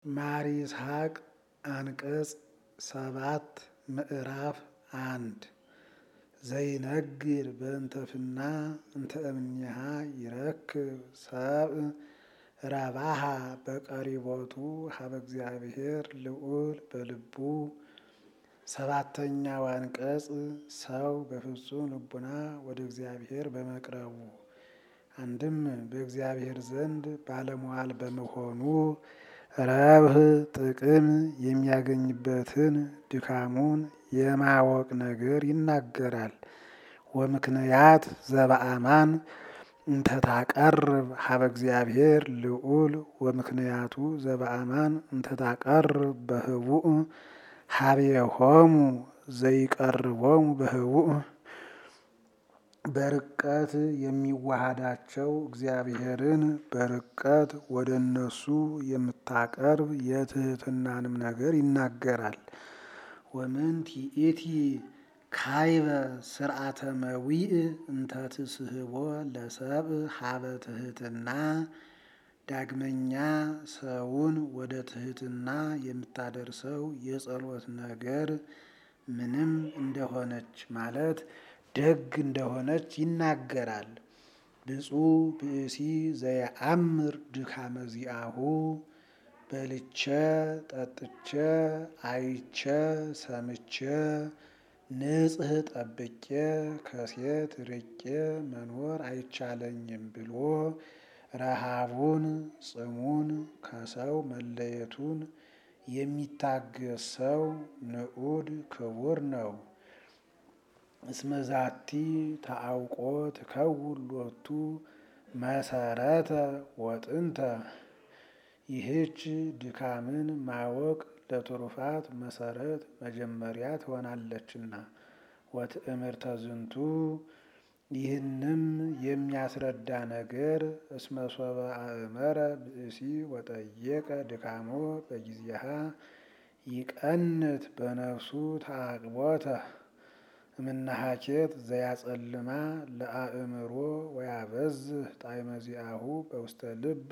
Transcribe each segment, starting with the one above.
ማር ይስሐቅ አንቀጽ ሰባት ምዕራፍ አንድ ዘይነግር በእንተፍና እንተ እምኔሃ ይረክብ ሰብእ ረባሃ በቀሪቦቱ ሀበ እግዚአብሔር ልዑል በልቡ ሰባተኛው አንቀጽ ሰው በፍጹም ልቡና ወደ እግዚአብሔር በመቅረቡ አንድም በእግዚአብሔር ዘንድ ባለሟል በመሆኑ ረብህ ጥቅም የሚያገኝበትን ድካሙን የማወቅ ነገር ይናገራል። ወምክንያት ዘበአማን እንተታቀርብ ሀበ እግዚአብሔር ልዑል ወምክንያቱ ዘበአማን እንተታቀርብ በህቡእ ሀቤሆሙ ዘይቀርቦሙ በህቡእ በርቀት የሚዋሃዳቸው እግዚአብሔርን በርቀት ወደ እነሱ የምታቀርብ የትህትናንም ነገር ይናገራል። ወምንት ይእቲ ካይበ ስርዓተ መዊእ እንተ ትስህቦ ለሰብእ ሀበ ትህትና ዳግመኛ ሰውን ወደ ትህትና የምታደርሰው የጸሎት ነገር ምንም እንደሆነች ማለት ደግ እንደሆነች ይናገራል። ብፁዕ ብእሲ ዘየአምር ድካመ ዚአሁ በልቼ ጠጥቼ አይቼ ሰምቼ ንጽህ ጠብቄ ከሴት ርቄ መኖር አይቻለኝም ብሎ ረሃቡን ጽሙን ከሰው መለየቱን የሚታገስ ሰው ንዑድ ክቡር ነው። እስመዛቲ ተአውቆ ትከውን ሎቱ መሰረተ ወጥንተ ይህች ድካምን ማወቅ ለትሩፋት መሰረት መጀመሪያ ትሆናለችና። ወትእምርተ ዝንቱ ይህንም የሚያስረዳ ነገር እስመ ሶበ አእመረ ብእሲ ወጠየቀ ድካሞ በጊዜሃ ይቀንት በነፍሱ ተአቅቦተ እምናሃኬት ዘያጸልማ ለአእምሮ ወያበዝህ ጣዕመ ዚአሁ በውስተ ልብ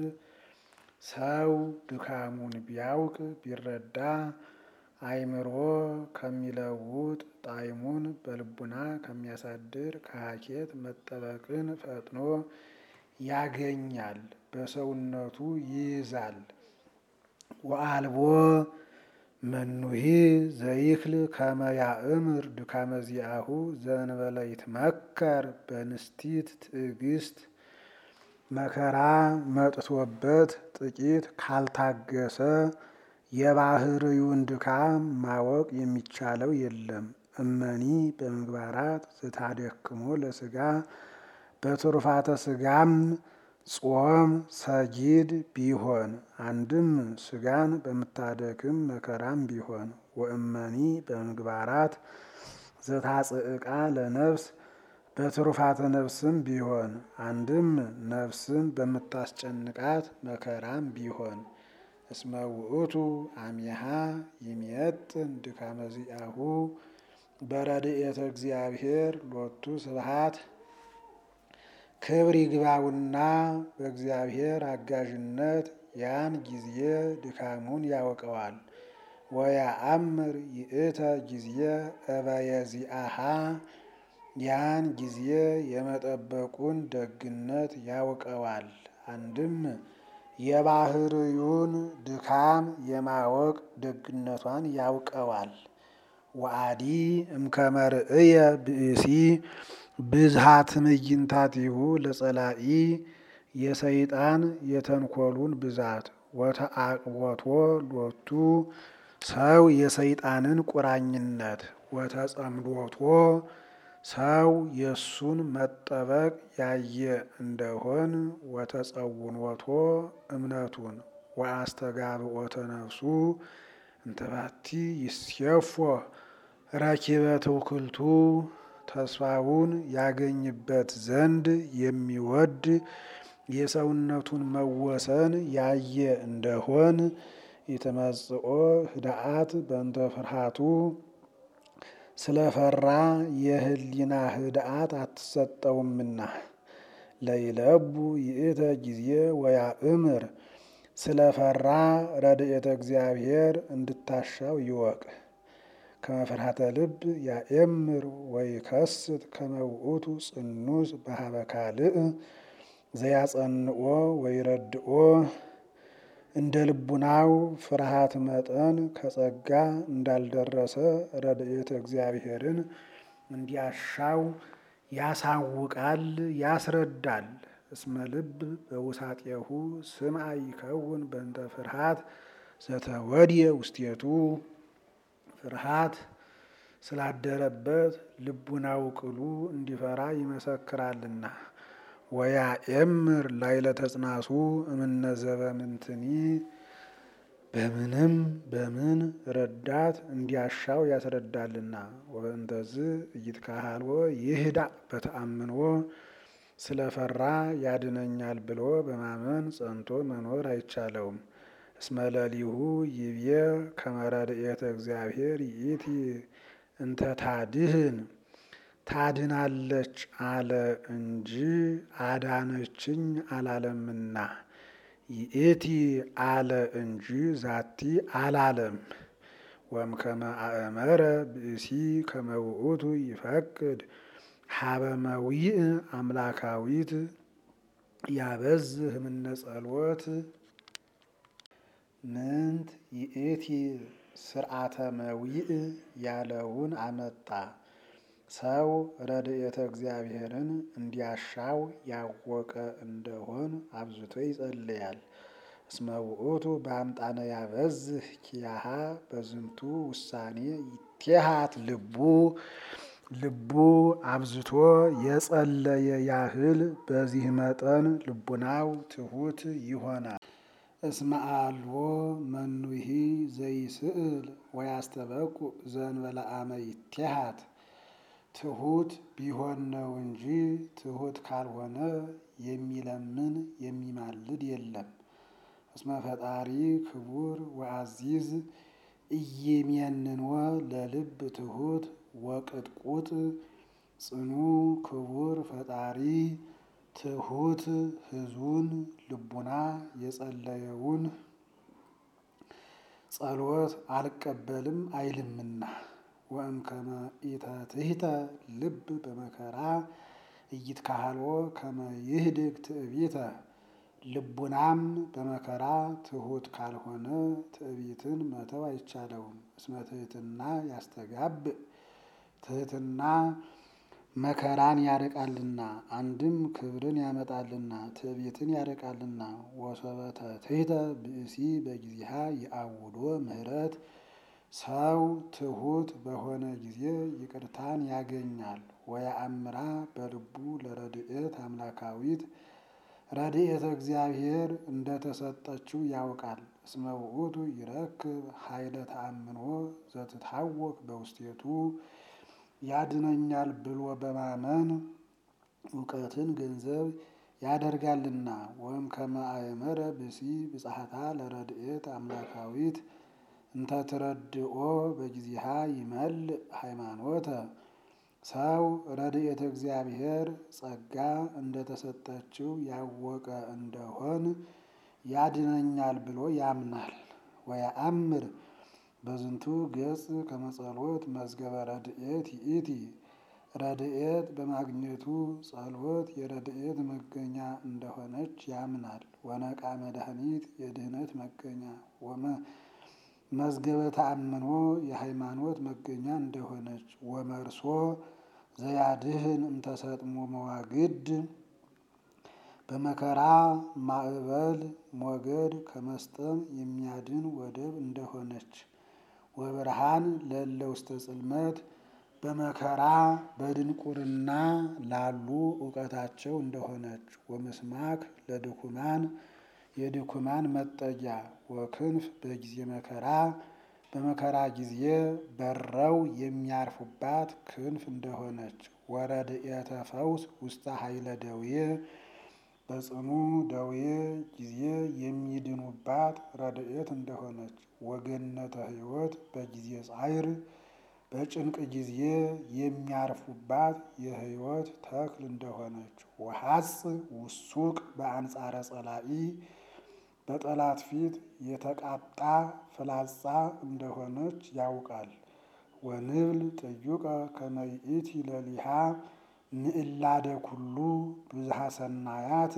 ሰው ድካሙን ቢያውቅ ቢረዳ አእምሮ ከሚለውጥ ጣዕሙን በልቡና ከሚያሳድር ከሀኬት መጠበቅን ፈጥኖ ያገኛል፣ በሰውነቱ ይይዛል። ወአልቦ መኑሂ ዘይክል ከመ ያእምር ድካመ ዚአሁ ዘእንበለ ይትመከር በንስቲት ትዕግስት መከራ መጥቶበት ጥቂት ካልታገሰ የባህርዩን ድካም ማወቅ የሚቻለው የለም። እመኒ በምግባራት ዝታደክሞ ለስጋ በትሩፋተ ስጋም ጾም ሰጊድ ቢሆን አንድም ስጋን በምታደክም መከራም ቢሆን ወእመኒ በምግባራት ዘታጽዕቃ ለነፍስ በትሩፋተ ነፍስም ቢሆን አንድም ነፍስን በምታስጨንቃት መከራም ቢሆን እስመ ውእቱ አሚሃ ይሜጥን ድካመ ዚአሁ በረድኤተ እግዚአብሔር ሎቱ ስብሐት ክብር ይግባውና በእግዚአብሔር አጋዥነት ያን ጊዜ ድካሙን ያውቀዋል። ወያአምር ይእተ ጊዜ እበየዚአሃ ያን ጊዜ የመጠበቁን ደግነት ያውቀዋል። አንድም የባህርዩን ድካም የማወቅ ደግነቷን ያውቀዋል። ወአዲ እምከመ ርእየ ብእሲ ብዝሃ ትዕይንታቲሁ ለጸላኢ የሰይጣን የተንኮሉን ብዛት ወተአቅቦቶ ሎቱ ሰው የሰይጣንን ቁራኝነት ወተጸምዶቶ ሰው የእሱን መጠበቅ ያየ እንደሆን ወተጸውኖቶ እምነቱን ወአስተጋብኦተ ነፍሱ እንተባቲ ይስየፎ ረኪበ ትውክልቱ ተስፋውን ያገኝበት ዘንድ የሚወድ የሰውነቱን መወሰን ያየ እንደሆን የተመጽኦ ህድአት በእንተ ፍርሃቱ ስለፈራ የህሊና ህድአት አትሰጠውምና ለይለቡ ይእተ ጊዜ ወያእምር ስለፈራ ረድኤተ እግዚአብሔር እንድታሻው ይወቅ። ከመፍርሃተ ልብ ያኤምር ወይ ከስት ከመውእቱ ጽኑስ በሀበ ካልእ ዘያጸንኦ ወይ ረድኦ እንደ ልቡናው ፍርሃት መጠን ከጸጋ እንዳልደረሰ ረድኤተ እግዚአብሔርን እንዲያሻው ያሳውቃል፣ ያስረዳል። እስመ ልብ በውሳጤሁ ስምዐ ይከውን በእንተ ፍርሃት ዘተወድየ ውስቴቱ ፍርሃት ስላደረበት ልቡናው ቅሉ እንዲፈራ ይመሰክራልና። ወያኤምር ላዕለ ተጽናሱ እምነ ዘበምንትኒ በምንም በምን ረዳት እንዲያሻው ያስረዳልና። ወበእንተዝ ኢይትካሃልዎ ይህዳእ በተአምኖ ስለፈራ ያድነኛል ብሎ በማመን ጸንቶ መኖር አይቻለውም። እስመ ለሊሁ ይብዬ ከመ ረድኤተ እግዚአብሔር ይእቲ እንተ ታድህን ታድናለች አለ እንጂ አዳነችኝ አላለምና። ይእቲ አለ እንጂ ዛቲ አላለም። ወእምከመ አእመረ ብእሲ ከመ ውእቱ ይፈቅድ ሀበ መዊእ አምላካዊት ያበዝህ እምነ ጸልወት ምንት ይእቲ ስርዓተ መዊእ ያለውን አመጣ። ሰው ረድኤተ እግዚአብሔርን እንዲያሻው ያወቀ እንደሆን አብዝቶ ይጸልያል። እስመ ውእቱ በአምጣነ ያበዝህ ኪያሃ በዝንቱ ውሳኔ ይቴሃት ልቡ ልቡ አብዝቶ የጸለየ ያህል በዚህ መጠን ልቡናው ትሑት ይሆናል። እስመ አልቦ መኑሂ ዘይስእል ወያስተበቁ ዘእንበለ አመ ይቴሃት ትሑት ቢሆን ነው እንጂ ትሑት ካልሆነ የሚለምን የሚማልድ የለም። እስመ ፈጣሪ ክቡር ወአዚዝ ኢይሜንንወ ለልብ ትሑት ወቅጥቁጥ ጽኑ ክቡር ፈጣሪ ትሑት ሕዙን ልቡና የጸለየውን ጸሎት አልቀበልም አይልምና። ወእምከመ ኢተትሕተ ልብ በመከራ ኢይትካሃልዎ ከመ ይህድግ ትዕቢተ ልቡናም በመከራ ትሑት ካልሆነ ትዕቢትን መተው አይቻለውም። እስመ ትሕትና ያስተጋብእ ትሕትና መከራን ያርቃልና፣ አንድም ክብርን ያመጣልና፣ ትዕቢትን ያርቃልና። ወሶበ ተትሕተ ብእሲ በጊዜሃ ይአውዶ ምህረት ሰው ትሑት በሆነ ጊዜ ይቅርታን ያገኛል። ወየአምራ በልቡ ለረድኤት አምላካዊት ረድኤተ እግዚአብሔር እንደተሰጠችው ያውቃል። እስመ ውእቱ ይረክብ ኃይለ ተአምኖ ዘትታወክ በውስቴቱ ያድነኛል ብሎ በማመን እውቀትን ገንዘብ ያደርጋልና። ወእምከመ አእመረ ብእሲ ብጽሐታ ለረድኤት አምላካዊት እንተ ትረድኦ በጊዜሃ ይመልእ ሃይማኖተ ሰው ረድኤተ እግዚአብሔር ጸጋ እንደተሰጠችው ያወቀ እንደሆን ያድነኛል ብሎ ያምናል። ወየአምር በዝንቱ ገጽ ከመጸሎት መዝገበ ረድኤት ይእቲ ረድኤት በማግኘቱ ጸሎት የረድኤት መገኛ እንደሆነች ያምናል። ወነቃ መድኃኒት የድህነት መገኛ መዝገበ ተአምኖ የሃይማኖት መገኛ እንደሆነች ወመርሶ ዘያድህን እምተሰጥሞ መዋግድ በመከራ ማዕበል ሞገድ ከመስጠም የሚያድን ወደብ እንደሆነች ወብርሃን ለእለ ውስተ ጽልመት በመከራ በድንቁርና ላሉ እውቀታቸው እንደሆነች ወምስማክ ለድኩማን የድኩማን መጠጊያ ወክንፍ በጊዜ መከራ በመከራ ጊዜ በረው የሚያርፉባት ክንፍ እንደሆነች ወረድኤተ ፈውስ ውስተ ኃይለ ደዌ በጽኑ ደዌ ጊዜ የሚድኑባት ረድኤት እንደሆነች ወገነተ ሕይወት በጊዜ ጻይር በጭንቅ ጊዜ የሚያርፉባት የሕይወት ተክል እንደሆነች ወሐጽ ውሱቅ በአንጻረ ጸላኢ በጠላት ፊት የተቃጣ ፍላጻ እንደሆነች ያውቃል። ወንብል ጥዩቀ ከመ ይእቲ ለሊሃ ምዕላደ ኩሉ ብዝሃ ሰናያት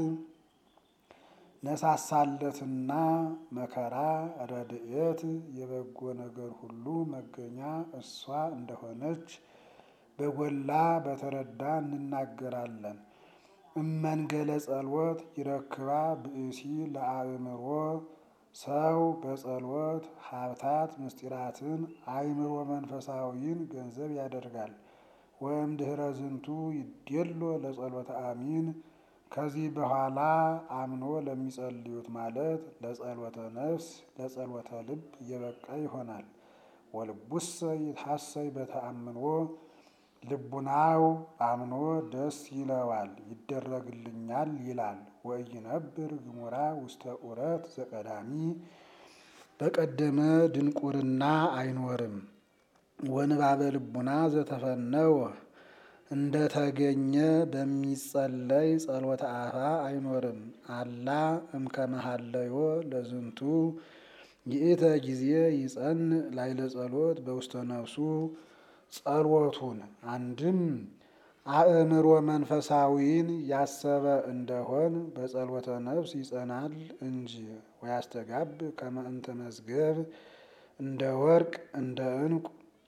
ነሳሳለትና መከራ ረድኤት የበጎ ነገር ሁሉ መገኛ እሷ እንደሆነች በጎላ በተረዳ እንናገራለን። እመንገለ ጸልወት ይረክባ ብእሲ ለአእምሮ ሰው በጸሎት ሀብታት ምስጢራትን አእምሮ መንፈሳዊን ገንዘብ ያደርጋል። ወይም ድህረ ዝንቱ ይዴሎ ለጸሎተ አሚን ከዚህ በኋላ አምኖ ለሚጸልዩት ማለት ለጸሎተ ነፍስ ለጸሎተ ልብ የበቃ ይሆናል። ወልቡሰ ይትሐሰይ በተአምኖ ልቡናው አምኖ ደስ ይለዋል ይደረግልኛል ይላል። ወኢይነብር ግሙራ ውስተ ዑረት ዘቀዳሚ በቀደመ ድንቁርና አይኖርም። ወንባበ ልቡና ዘተፈነወ እንደተገኘ በሚጸለይ ጸሎተ አፋ አይኖርም። አላ እምከመሃለዮ ለዝንቱ ይእተ ጊዜ ይጸን ላይለ ጸሎት በውስተ ነፍሱ ጸሎቱን አንድም አእምሮ መንፈሳዊን ያሰበ እንደሆን በጸሎተ ነፍስ ይጸናል እንጂ ወያስተጋብ ከመ እንተ መዝገብ እንደ ወርቅ እንደ ዕንቁ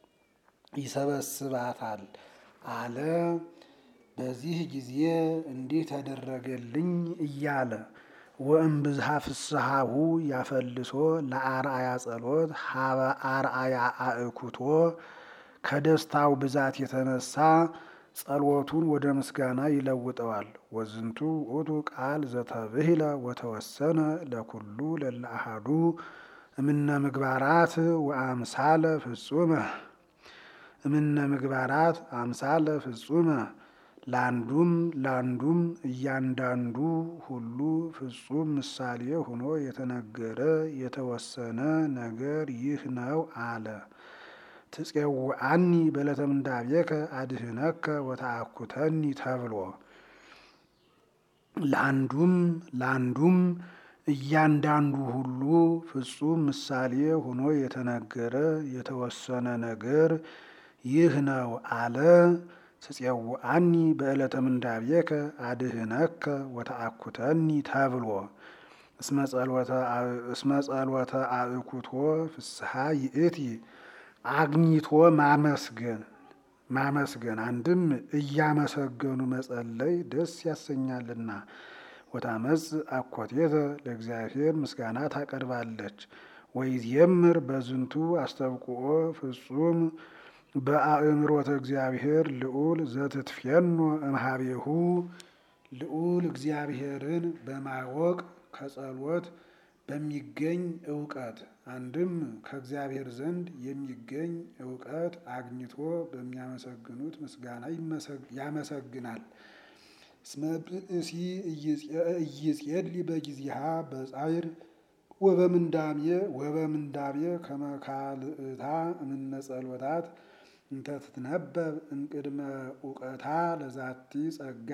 ይሰበስባታል አለ። በዚህ ጊዜ እንዲህ ተደረገልኝ እያለ ወእምብዝሃ ፍስሐሁ ያፈልሶ ለአርአያ ጸሎት ሀበ አርአያ አእኩቶ ከደስታው ብዛት የተነሳ ጸሎቱን ወደ ምስጋና ይለውጠዋል። ወዝንቱ ውእቱ ቃል ዘተብሂለ ወተወሰነ ለኩሉ ለለ አሐዱ እምነ ምግባራት ወአምሳለ ፍጹመ እምነ ምግባራት አምሳለ ፍጹመ ለአንዱም ለአንዱም እያንዳንዱ ሁሉ ፍጹም ምሳሌ ሆኖ የተነገረ የተወሰነ ነገር ይህ ነው አለ። ትፄውዐኒ በዕለተ ምንዳቤከ አድኅነከ ወተአኩተኒ ተብሎ ለአንዱም ለአንዱም እያንዳንዱ ሁሉ ፍጹም ምሳሌ ሆኖ የተነገረ የተወሰነ ነገር ይህ ነው አለ። ትፄውዐኒ በዕለተ ምንዳቤከ አድኅነከ ወተአኩተኒ ተብሎ እስመ ጸሎተ አእኩቶ ፍስሐ ይእቲ አግኝቶ ማመስገን ማመስገን አንድም እያመሰገኑ መጸለይ ደስ ያሰኛልና። ወታመጽ አኮቴተ ለእግዚአብሔር ምስጋና ታቀርባለች። ወይዜምር በዝንቱ አስተብቁኦ ፍጹም በአእምሮተ እግዚአብሔር ልዑል ዘትትፌኖ እምሃቤሁ ልዑል እግዚአብሔርን በማወቅ ከጸሎት በሚገኝ እውቀት አንድም ከእግዚአብሔር ዘንድ የሚገኝ እውቀት አግኝቶ በሚያመሰግኑት ምስጋና ያመሰግናል። እስመ ብእሲ ኢይጼሊ በጊዜሃ በጻዕር ወበምንዳቤ ወበምንዳቤ ከመ ካልእታ እምነ ጸሎታት እንተ ትትነበብ እምቅድመ እውቀታ ለዛቲ ጸጋ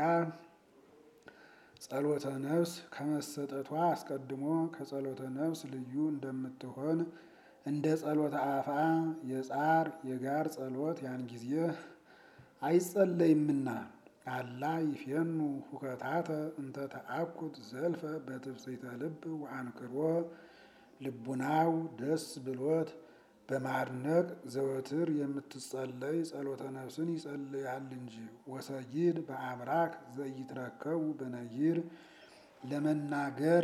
ጸሎተ ነፍስ ከመሰጠቷ አስቀድሞ ከጸሎተ ነፍስ ልዩ እንደምትሆን እንደ ጸሎተ አፋ የጻር የጋር ጸሎት ያን ጊዜ አይጸለይምና አላ ይፌኑ ሁከታተ እንተ ተአኩት ዘልፈ በትፍስሕተ ልብ ወአንክሮ ልቡናው ደስ ብሎት በማድነቅ ዘወትር የምትጸለይ ጸሎተ ነፍስን ይጸልያል እንጂ። ወሰጊድ በአብራክ ዘይትረከቡ በነጊር ለመናገር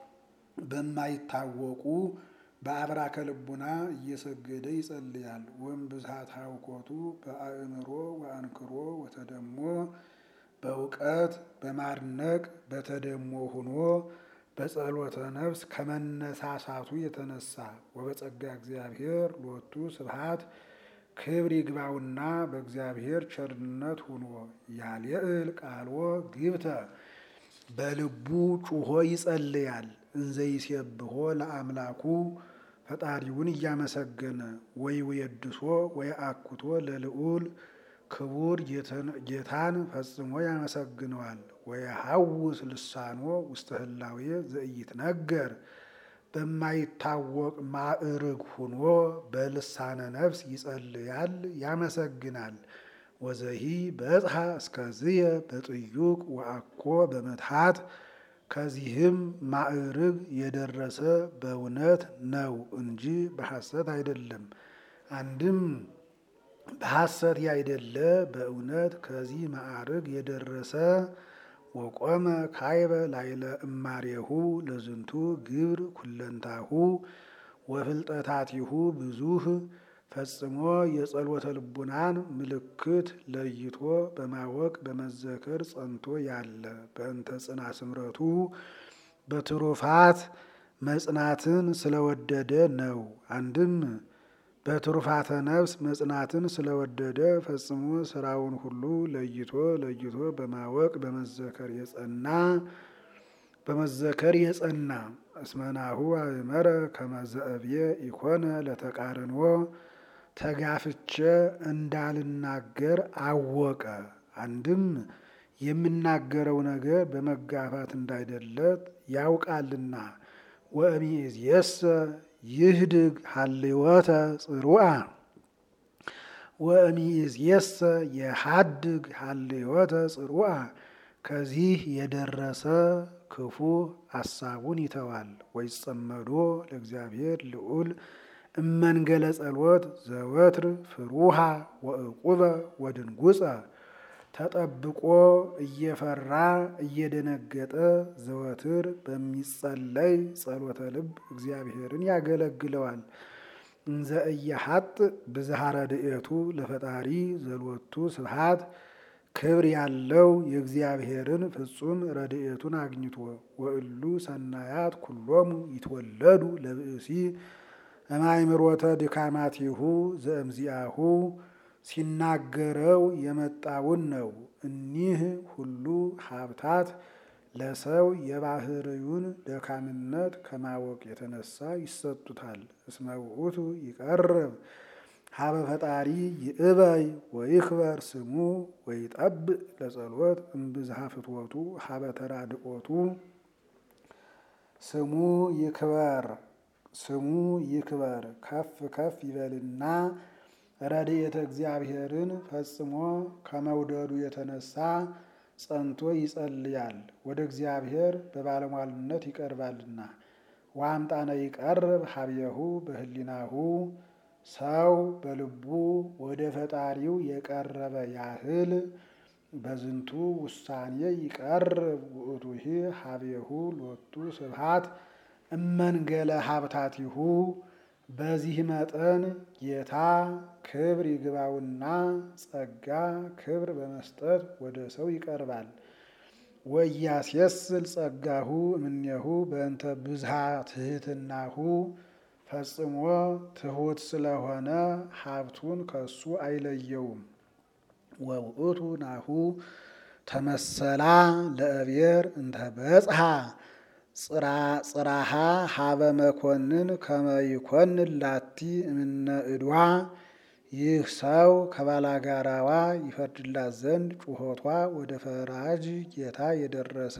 በማይታወቁ በአብራከ ልቡና እየሰገደ ይጸልያል። ወእምብዝሃት ሀውኮቱ በአእምሮ ወአንክሮ ወተደሞ በእውቀት በማድነቅ በተደሞ ሆኖ በጸሎተ ነፍስ ከመነሳሳቱ የተነሳ ወበጸጋ እግዚአብሔር ሎቱ ስብሐት ክብር ይግባውና በእግዚአብሔር ቸርነት ሆኖ ያልየእል ቃልዎ ግብተ በልቡ ጩሆ ይጸልያል። እንዘይሴብሖ ለአምላኩ ፈጣሪውን እያመሰገነ ወይ ወየድሶ ወይ አኩቶ ለልዑል ክቡር ጌታን ፈጽሞ ያመሰግነዋል። ወየሐውስ ልሳኖ ውስተ ህላዌ ዘኢይትነገር በማይታወቅ ማዕርግ ሁኖ በልሳነ ነፍስ ይጸልያል፣ ያመሰግናል። ወዘሂ በጽሐ እስከዝየ በጥዩቅ ወአኮ በመትሐት ከዚህም ማዕርግ የደረሰ በእውነት ነው እንጂ በሐሰት አይደለም። አንድም በሐሰት ያይደለ በእውነት ከዚህ ማዕርግ የደረሰ ወቆመ ካይበ ላይለ እማሬሁ ለዝንቱ ግብር ኩለንታሁ ወፍልጠታቲሁ ብዙህ ፈጽሞ የጸሎተ ልቡናን ምልክት ለይቶ በማወቅ በመዘከር ጸንቶ ያለ በእንተ ጽና ስምረቱ በትሩፋት መጽናትን ስለወደደ ነው። አንድም በትሩፋተ ነፍስ መጽናትን ስለወደደ ፈጽሞ ስራውን ሁሉ ለይቶ ለይቶ በማወቅ በመዘከር የጸና በመዘከር የጸና እስመናሁ አእመረ ከመዘእብየ ኢኮነ ለተቃርንዎ ተጋፍቼ እንዳልናገር አወቀ። አንድም የምናገረው ነገር በመጋፋት እንዳይደለት ያውቃልና ወእምይእዜሰ ይህድግ ሀልወተ ጽሩአ ወእምይእዜሰ የሀድግ ሀልወተ ጽሩአ ከዚህ የደረሰ ክፉ አሳቡን ይተዋል። ወይጸመዶ ለእግዚአብሔር ልዑል እመንገለ ጸሎት ዘወትር ፍሩሃ ወእቁበ ወድንጉፀ ተጠብቆ እየፈራ እየደነገጠ ዘወትር በሚጸለይ ጸሎተ ልብ እግዚአብሔርን ያገለግለዋል። እንዘ እየሀጥ ብዝሃ ረድኤቱ ለፈጣሪ ዘሎቱ ስብሃት ክብር ያለው የእግዚአብሔርን ፍጹም ረድኤቱን አግኝቶ ወእሉ ሰናያት ኩሎሙ ይትወለዱ ለብእሲ እማይምሮተ ድካማቲሁ ዘእምዚአሁ ሲናገረው የመጣውን ነው። እኒህ ሁሉ ሀብታት ለሰው የባህርዩን ደካምነት ከማወቅ የተነሳ ይሰጡታል። እስመ ውእቱ ይቀርብ ሀበ ፈጣሪ ይእበይ ወይክበር ስሙ ወይጠብእ ለጸሎት እምብዝሃ ፍትወቱ ሀበ ተራድቆቱ ስሙ ይክበር ስሙ ይክበር ከፍ ከፍ ይበልና ረድኤተ እግዚአብሔርን ፈጽሞ ከመውደዱ የተነሳ ጸንቶ ይጸልያል። ወደ እግዚአብሔር በባለሟልነት ይቀርባልና። ዋምጣነ ይቀርብ ሀብየሁ በህሊናሁ ሰው በልቡ ወደ ፈጣሪው የቀረበ ያህል በዝንቱ ውሳኔ ይቀርብ ውእቱሂ ሀብየሁ ሎቱ ስብሃት እመንገለ ሀብታቲሁ በዚህ መጠን ጌታ ክብር ይግባውና ጸጋ ክብር በመስጠት ወደ ሰው ይቀርባል። ወያስየስል ጸጋሁ እምኔሁ በእንተ ብዝሃ ትህትናሁ ፈጽሞ ትሑት ስለሆነ ሀብቱን ከሱ አይለየውም። ወውእቱ ናሁ ተመሰላ ለእብሔር እንተ በጽሐ ጽራሃ ሀበ መኮንን ከመይኮንን ላቲ እምነ እድዋ ይህ ሰው ከባላጋራዋ ይፈርድላት ዘንድ ጩኸቷ ወደ ፈራጅ ጌታ የደረሰ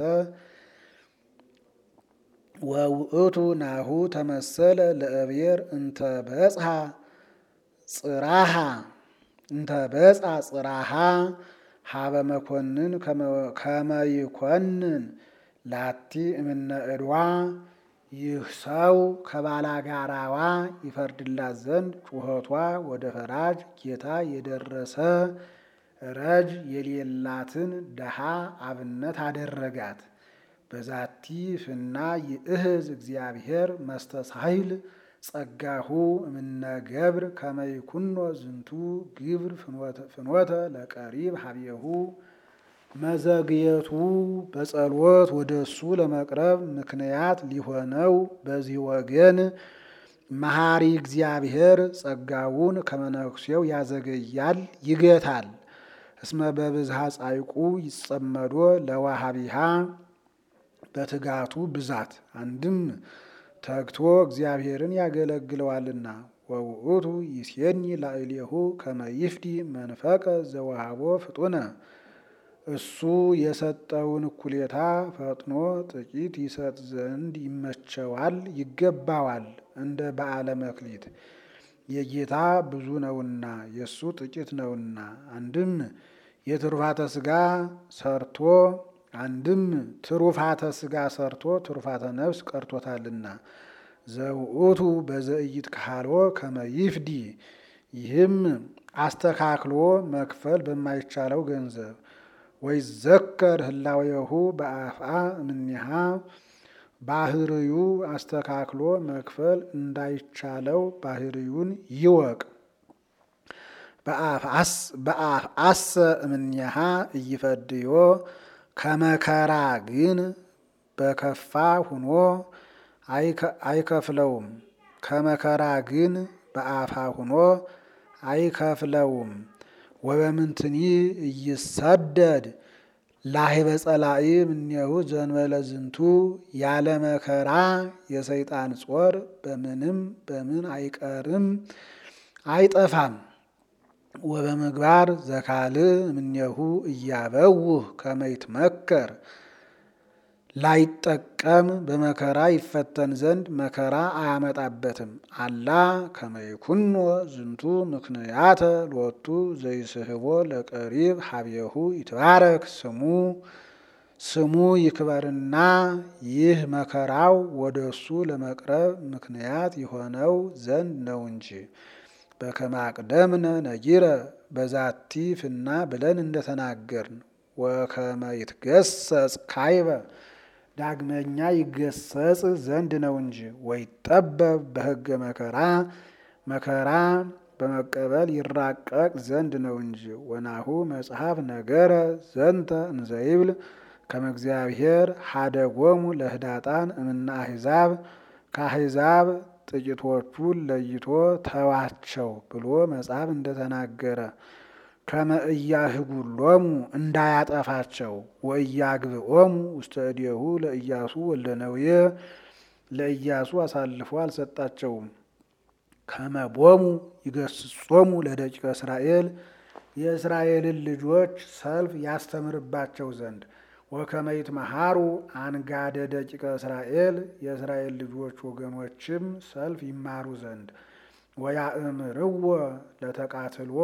ወውእቱ ናሁ ተመሰለ ለእብሔር እንተ በጽሐ ጽራሃ እንተ በጽሐ ጽራሃ ሀበ መኮንን ከመይኮንን ላቲ እምነ እድዋ ይህ ሰው ከባላጋራዋ ይፈርድላት ዘንድ ጩኸቷ ወደ ፈራጅ ጌታ የደረሰ ረጅ የሌላትን ደሃ አብነት አደረጋት። በዛቲ ፍና ይእህዝ እግዚአብሔር መስተሳይል ጸጋሁ እምነ ገብር ከመይኩኖ ዝንቱ ግብር ፍኖተ ለቀሪብ ሀብየሁ መዘግየቱ በጸሎት ወደ እሱ ለመቅረብ ምክንያት ሊሆነው በዚህ ወገን መሐሪ እግዚአብሔር ጸጋውን ከመነኩሴው ያዘገያል፣ ይገታል። እስመ በብዝሃ ጻይቁ ይጸመዶ ለዋሃቢሃ በትጋቱ ብዛት አንድም ተግቶ እግዚአብሔርን ያገለግለዋልና። ወውእቱ ይሴኒ ላዕሌሁ ከመ ይፍዲ መንፈቀ ዘወሃቦ ፍጡነ እሱ የሰጠውን እኩሌታ ፈጥኖ ጥቂት ይሰጥ ዘንድ ይመቸዋል፣ ይገባዋል። እንደ በዓለ መክሊት የጌታ ብዙ ነውና የእሱ ጥቂት ነውና። አንድም የትሩፋተ ሥጋ ሰርቶ አንድም ትሩፋተ ሥጋ ሰርቶ ትሩፋተ ነፍስ ቀርቶታልና ዘውእቱ በዘእይት ካሎ ከመ ይፍዲ ይህም አስተካክሎ መክፈል በማይቻለው ገንዘብ ወይ ዘከር ህላዌሁ በአፍአ እምኔሃ ባህርዩ አስተካክሎ መክፈል እንዳይቻለው ባህርዩን ይወቅ። በአፍአሰ እምኔሃ እይፈድዮ ከመከራ ግን በከፋ ሁኖ አይከፍለውም። ከመከራ ግን በአፋ ሁኖ አይከፍለውም። ወበምንትኒ እይሰደድ ላህበ ጸላኢ እምኔሁ ዘንበለ ዝንቱ ያለ መከራ የሰይጣን ጾር በምንም በምን አይቀርም አይጠፋም። ወበምግባር ዘካልእ እምኔሁ እያበውህ ከመ ይትመከር ላይጠቀም በመከራ ይፈተን ዘንድ መከራ አያመጣበትም። አላ ከመ ይኩኖ ዝንቱ ምክንያተ ሎቱ ዘይስህቦ ለቀሪብ ሀቤሁ ይትባረክ ስሙ ስሙ ይክበርና ይህ መከራው ወደ እሱ ለመቅረብ ምክንያት የሆነው ዘንድ ነው እንጂ። በከመ አቅደምነ ነጊረ በዛቲ ፍና ብለን እንደተናገርን ወከመ ይትገሰጽ ካይበ ዳግመኛ ይገሰጽ ዘንድ ነው እንጂ። ወይጠበብ በሕገ መከራ መከራ በመቀበል ይራቀቅ ዘንድ ነው እንጂ። ወናሁ መጽሐፍ ነገረ ዘንተ እንዘይብል ከመ እግዚአብሔር ሀደጎሙ ለህዳጣን እምነ አሕዛብ ከአሕዛብ ጥቂቶቹን ለይቶ ተዋቸው ብሎ መጽሐፍ እንደተናገረ ከመ እያህጉሎሙ እንዳያጠፋቸው ወእያግብኦሙ ውስተ እዴሁ ለኢያሱ ወልደ ነዌ ለኢያሱ አሳልፎ አልሰጣቸውም። ከመ ቦሙ ይገስጾሙ ለደቂቀ እስራኤል የእስራኤልን ልጆች ሰልፍ ያስተምርባቸው ዘንድ ወከመ ይትመሃሩ አንጋደ ደቂቀ እስራኤል የእስራኤል ልጆች ወገኖችም ሰልፍ ይማሩ ዘንድ ወያእምርዎ ለተቃትሎ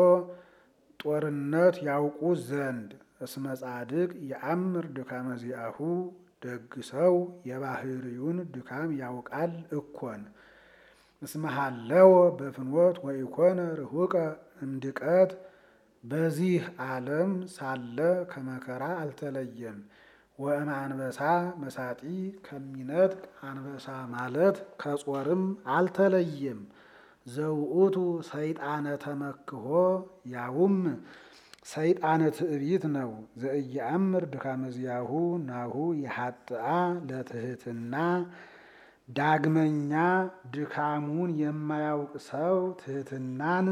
ጦርነት ያውቁ ዘንድ እስመ ጻድቅ የአምር ድካመ ዚአሁ ደግ ሰው የባህርዩን ድካም ያውቃል እኮን። እስመ ሀለወ በፍኖት ወኢኮነ ርሁቀ እምድቀት በዚህ ዓለም ሳለ ከመከራ አልተለየም። ወእመ አንበሳ መሳጢ ከሚነጥቅ አንበሳ ማለት ከጾርም አልተለየም። ዘውእቱ ሰይጣነ ተመክሆ ያውም ሰይጣነ ትዕቢት ነው። ዘእየአምር ድካመ ዚአሁ ናሁ የሀጥአ ለትህትና ዳግመኛ ድካሙን የማያውቅ ሰው ትህትናን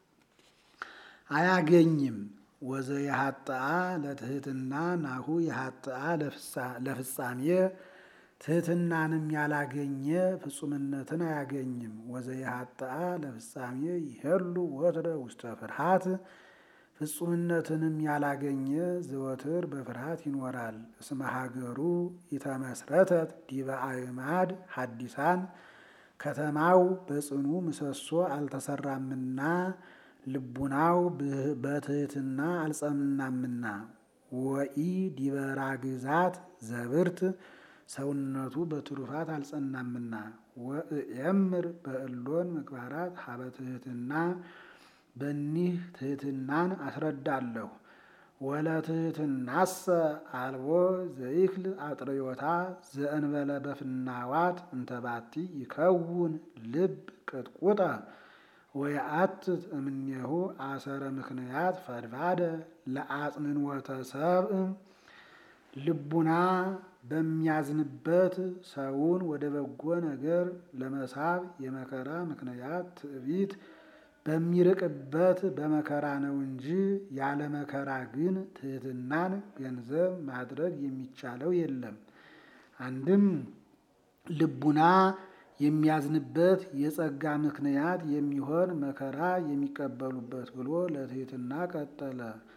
አያገኝም። ወዘየሀጥአ ለትህትና ናሁ የሀጥአ ለፍጻሜ ትህትናንም ያላገኘ ፍጹምነትን አያገኝም። ወዘየሀጥአ ለፍጻሜ ይሄሉ ወትረ ውስተ ፍርሃት ፍጹምነትንም ያላገኘ ዘወትር በፍርሃት ይኖራል። እስመ ሀገሩ ኢተመስረተት ዲበ አዕማድ ሐዲሳን ከተማው በጽኑ ምሰሶ አልተሰራምና ልቡናው በትህትና አልጸናምና። ወኢ ዲበ ራግዛት ዘብርት ሰውነቱ በትሩፋት አልጸናምና። ወእየምር በእሎን ምግባራት ሀበ ትህትና በኒህ ትህትናን አስረዳለሁ። ወለትህትናሰ አልቦ ዘይክል አጥርዮታ ዘእንበለ በፍናዋት እንተባቲ ይከውን ልብ ቅጥቁጠ ወየአትት እምኔሁ አሰረ ምክንያት ፈድፋደ ለአጽንንወተ ሰብእ ልቡና በሚያዝንበት ሰውን ወደ በጎ ነገር ለመሳብ የመከራ ምክንያት ትዕቢት በሚርቅበት በመከራ ነው እንጂ ያለ መከራ ግን ትህትናን ገንዘብ ማድረግ የሚቻለው የለም። አንድም ልቡና የሚያዝንበት የጸጋ ምክንያት የሚሆን መከራ የሚቀበሉበት ብሎ ለትህትና ቀጠለ።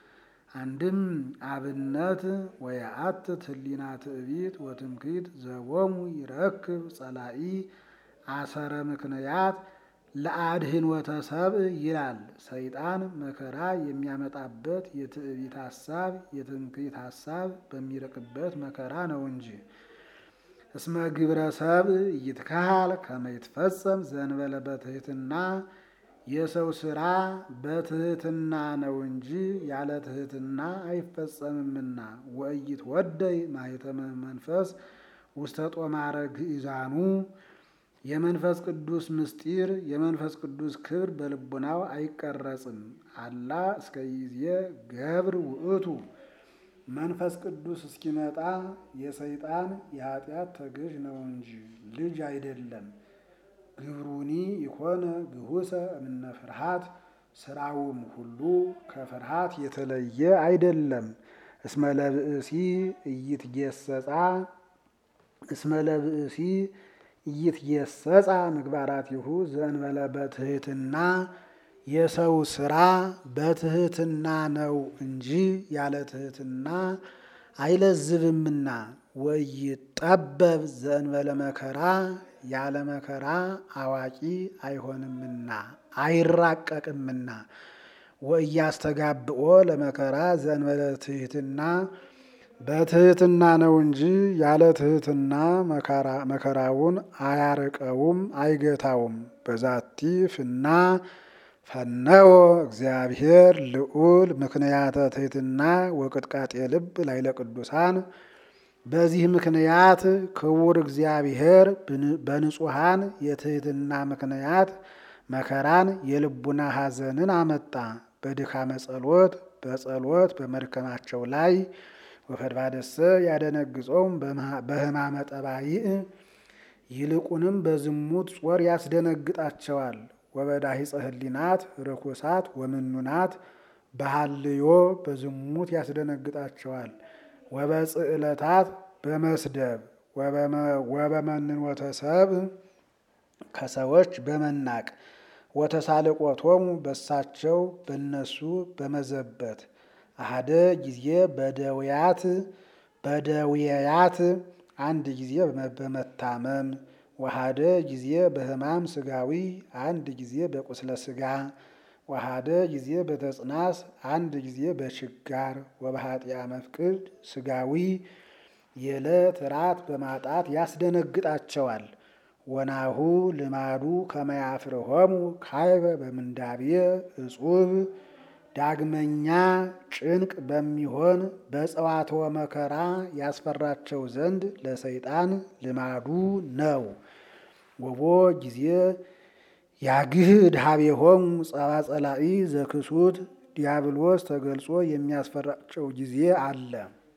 አንድም አብነት ወየአትት ህሊና ትዕቢት ወትምክህት ዘቦሙ ይረክብ ጸላኢ አሰረ ምክንያት ለአድህንወተ ሰብእ ይላል። ሰይጣን መከራ የሚያመጣበት የትዕቢት ሀሳብ የትምክህት ሀሳብ በሚርቅበት መከራ ነው እንጂ። እስመ ግብረ ሰብእ ይትካሃል ከመ ይትፈጸም ዘእንበለ በትህትና የሰው ስራ በትህትና ነው እንጂ ያለ ትህትና አይፈጸምምና። ወእይት ወደይ ማኅተመ መንፈስ ውስተ ጦማረ ግእዛኑ የመንፈስ ቅዱስ ምስጢር የመንፈስ ቅዱስ ክብር በልቡናው አይቀረጽም። አላ እስከ ጊዜ ገብር ውእቱ መንፈስ ቅዱስ እስኪመጣ የሰይጣን የኃጢአት ተገዥ ነው እንጂ ልጅ አይደለም። ግብሩኒ ይኮነ ግሁሰ እምነ ፍርሃት ስራውም ሁሉ ከፍርሃት የተለየ አይደለም። እስመ ለብእሲ እይትጌሰጻ እስመ ለብእሲ እይትጌሰጻ ምግባራቲሁ ዘእንበለ በትህትና የሰው ስራ በትህትና ነው እንጂ ያለ ትህትና አይለዝብምና። ወይጠበብ ዘእንበለ መከራ ያለ መከራ አዋቂ አይሆንምና አይራቀቅምና። ወእያስተጋብኦ ለመከራ ዘእንበለ ትህትና በትህትና ነው እንጂ ያለ ትህትና መከራውን አያርቀውም አይገታውም። በዛቲ ፍና ፈነወ እግዚአብሔር ልዑል ምክንያተ ትህትና ወቅጥቃጤ ልብ ላይለ ቅዱሳን። በዚህ ምክንያት ክቡር እግዚአብሔር በንጹሐን የትህትና ምክንያት መከራን የልቡና ሐዘንን አመጣ። በድካመ ጸሎት በጸሎት በመድከማቸው ላይ ወፈድባደሰ ያደነግጾም በሕማመ ጠባይእ ይልቁንም በዝሙት ጾር ያስደነግጣቸዋል። ወበዳሂፀ ህሊናት ርኩሳት ወምኑናት በሃልዮ በዝሙት ያስደነግጣቸዋል። ወበጽዕለታት በመስደብ ወበመንኖተ ሰብእ ከሰዎች በመናቅ ወተሳልቆቶሙ በሳቸው በነሱ በመዘበት አሃደ ጊዜ በደውያት በደውያት አንድ ጊዜ በመታመም ወሃደ ጊዜ በሕማም ስጋዊ አንድ ጊዜ በቁስለ ስጋ ወሃደ ጊዜ በተጽናስ አንድ ጊዜ በችጋር ወበኃጢአ መፍቅድ ስጋዊ የዕለት ራት በማጣት ያስደነግጣቸዋል። ወናሁ ልማዱ ከመያፍርሆሙ ካይበ በምንዳቤ እጹብ ዳግመኛ ጭንቅ በሚሆን በጸዋትወ መከራ ያስፈራቸው ዘንድ ለሰይጣን ልማዱ ነው። ወቦ ጊዜ ያግህ ድሃቤሆሙ ጸባ ጸላኢ ዘክሱት ዲያብሎስ ተገልጾ የሚያስፈራቸው ጊዜ አለ።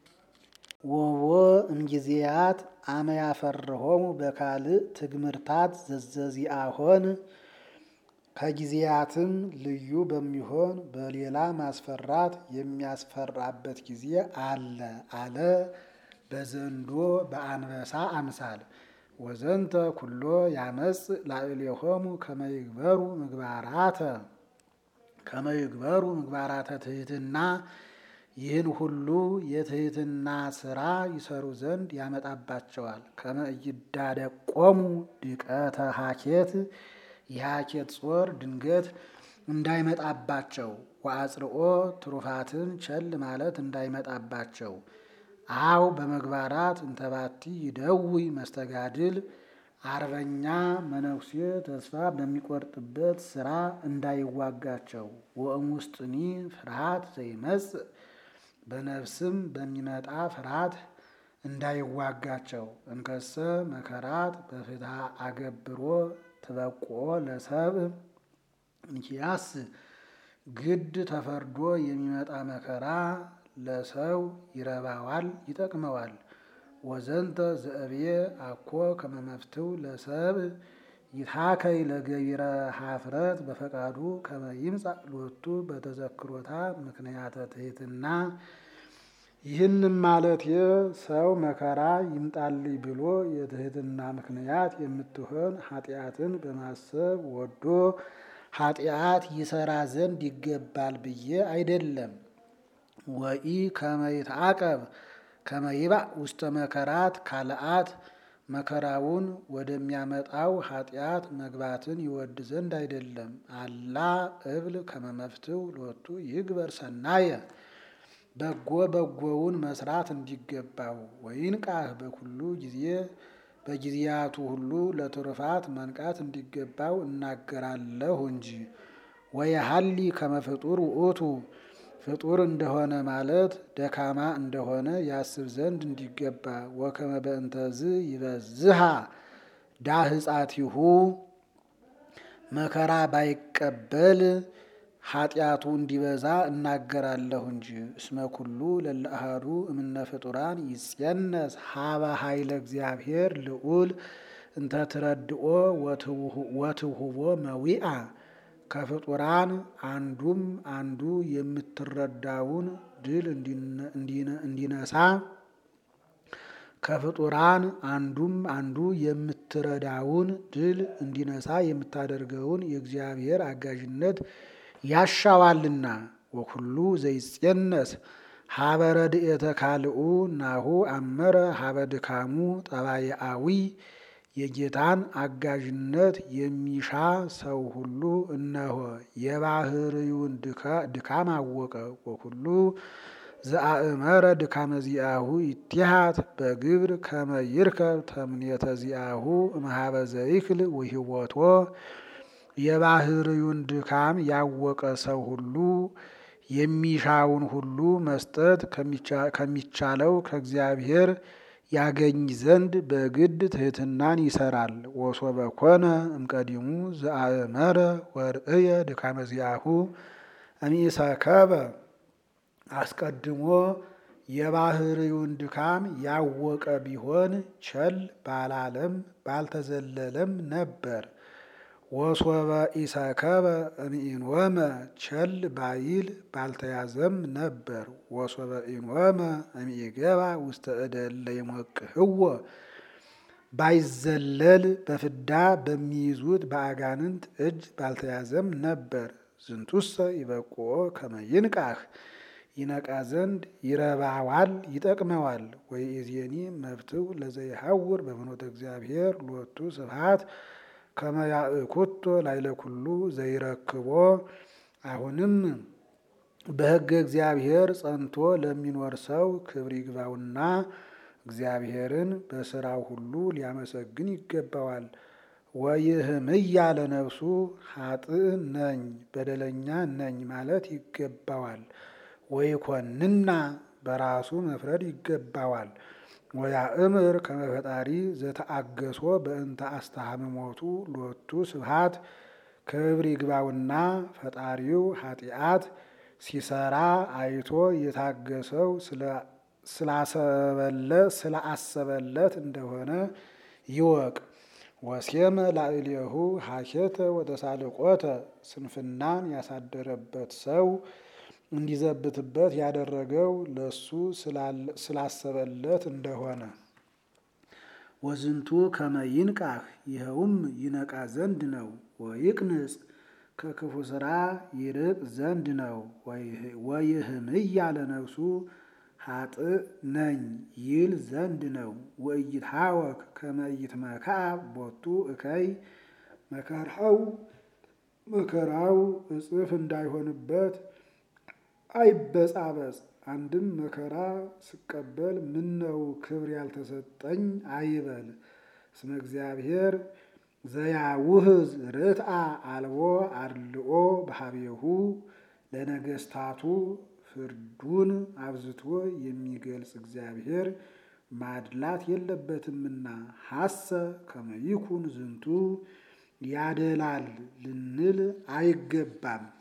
ወቦ እምጊዜያት አመ ያፈርሆሙ በካልእ ትግምርታት ዘዘዚአሆን ከጊዜያትም ልዩ በሚሆን በሌላ ማስፈራት የሚያስፈራበት ጊዜ አለ አለ በዘንዶ በአንበሳ አምሳል ወዘንተ ኩሎ ያመጽ ላዕሌሆሙ ከመይግበሩ ምግባራተ ከመይግበሩ ምግባራተ ትህትና ይህን ሁሉ የትህትና ስራ ይሰሩ ዘንድ ያመጣባቸዋል። ከመይዳደቆሙ ድቀተ ሀኬት የሀኬት ጾር ድንገት እንዳይመጣባቸው ወአጽርኦ ትሩፋትን ቸል ማለት እንዳይመጣባቸው አው በመግባራት እንተባቲ ይደውይ መስተጋድል አርበኛ መነኩሴ ተስፋ በሚቆርጥበት ስራ እንዳይዋጋቸው ወእም ውስጥኒ ፍርሃት ዘይመጽእ በነፍስም በሚመጣ ፍርሃት እንዳይዋጋቸው እንከሰ መከራት በፍትሐ አገብሮ ትበቆ ለሰብእ እንኪያስ ግድ ተፈርዶ የሚመጣ መከራ ለሰው ይረባዋል፣ ይጠቅመዋል። ወዘንተ ዘእብየ አኮ ከመመፍትው ለሰብእ ይታከይ ለገቢረ ሀፍረት በፈቃዱ ከመ ይምጻእ ሎቱ በተዘክሮታ ምክንያተ ትሕትና። ይህንም ማለት ሰው መከራ ይምጣልኝ ብሎ የትህትና ምክንያት የምትሆን ኃጢአትን በማሰብ ወዶ ኃጢአት ይሰራ ዘንድ ይገባል ብዬ አይደለም። ወኢ ከመይትዓቀብ ከመይባእ ውስተ መከራት ካልአት መከራውን ወደሚያመጣው ኃጢአት መግባትን ይወድ ዘንድ አይደለም። አላ እብል ከመመፍትው ሎቱ ይግበር ሰናየ በጎ በጎውን መስራት እንዲገባው ወይንቃህ በኩሉ ጊዜ በጊዜያቱ ሁሉ ለትሩፋት መንቃት እንዲገባው እናገራለሁ እንጂ። ወየሀሊ ከመፍጡር ውእቱ ፍጡር እንደሆነ ማለት ደካማ እንደሆነ ያስብ ዘንድ እንዲገባ ወከመ በእንተዝ ይበዝሃ ዳህጻቲሁ መከራ ባይቀበል ኃጢአቱ እንዲበዛ እናገራለሁ እንጂ። እስመ ኩሉ ለለአሃዱ እምነ ፍጡራን ይጼነስ ሀበ ኃይለ እግዚአብሔር ልዑል እንተ ትረድኦ ወትውህቦ መዊአ ከፍጡራን አንዱም አንዱ የምትረዳውን ድል እንዲነሳ ከፍጡራን አንዱም አንዱ የምትረዳውን ድል እንዲነሳ የምታደርገውን የእግዚአብሔር አጋዥነት ያሻዋልና። ወኩሉ ዘይጼነስ ሀበ ረድኤተ ካልኡ ናሁ አመረ ሀበ ድካሙ ጠባየአዊ የጌታን አጋዥነት የሚሻ ሰው ሁሉ እነሆ የባህርዩን ድካም አወቀ። ወኩሉ ዘአእመረ ድካመ ዚአሁ ይትሃት በግብር ከመ ይርከብ ተምኔተ ዚአሁ እምኀበ ዘይክል ውህቦቶ የባህርዩን ድካም ያወቀ ሰው ሁሉ የሚሻውን ሁሉ መስጠት ከሚቻለው ከእግዚአብሔር ያገኝ ዘንድ በግድ ትሕትናን ይሰራል። ወሶበ ኮነ እምቀዲሙ ዘአእመረ ወርእየ ድካመ ዚአሁ እምኢሰከበ አስቀድሞ የባህርዩን ድካም ያወቀ ቢሆን ቸል ባላለም ባልተዘለለም ነበር። ወሶበ ኢሰከበ እምኢንወመ ቸል ባይል ባልተያዘም ነበር። ወሶበ ኢንወመ እምኢገባ ውስተ እደ እለ ይሞቅህዎ ባይዘለል በፍዳ በሚይዙት በአጋንንት እጅ ባልተያዘም ነበር። ዝንቱሰ ይበቁኦ ከመ ይንቃህ ይነቃ ዘንድ ይረባዋል ይጠቅመዋል። ወይእዜኒ መብትው ለዘይሐውር በፍኖተ እግዚአብሔር ሎቱ ስብሐት ከመ ያእኩቶ ላይለ ኩሉ ዘይረክቦ አሁንም በሕገ እግዚአብሔር ጸንቶ ለሚኖር ሰው ክብር ይግባውና እግዚአብሔርን በስራው ሁሉ ሊያመሰግን ይገባዋል። ወይህምያ ለነፍሱ ኃጥእ ነኝ በደለኛ ነኝ ማለት ይገባዋል። ወይኮንና በራሱ መፍረድ ይገባዋል። ወያእምር ከመ ፈጣሪ ዘተአገሶ በእንተ አስተሃምሞቱ ሎቱ ስብሐት ክብር ይግባውና ፈጣሪው ኃጢአት ሲሰራ አይቶ የታገሰው ስላሰበለት እንደሆነ ይወቅ። ወሴመ ላዕሌሁ ሀኬተ ወተሳልቆተ ስንፍናን ያሳደረበት ሰው እንዲዘብትበት ያደረገው ለሱ ስላሰበለት እንደሆነ ወዝንቱ ከመ ይንቃህ ይኸውም ይነቃ ዘንድ ነው። ወይቅንጽ ከክፉ ስራ ይርቅ ዘንድ ነው። ወይህምያ ለነፍሱ ኃጥእ ነኝ ይል ዘንድ ነው። ወኢይትሐወክ ከመ ኢይትመክዓ ቦቱ እከይ መከራው መከራው እጽፍ እንዳይሆንበት አይበጻበጽ። አንድም መከራ ስቀበል ምነው ክብር ያልተሰጠኝ አይበል። እስመ እግዚአብሔር ዘያውህዝ ርትአ አልቦ አድልኦ በሀቤሁ ለነገስታቱ ፍርዱን አብዝቶ የሚገልጽ እግዚአብሔር ማድላት የለበትምና ሀሰ ከመ ይኩን ዝንቱ ያደላል ልንል አይገባም።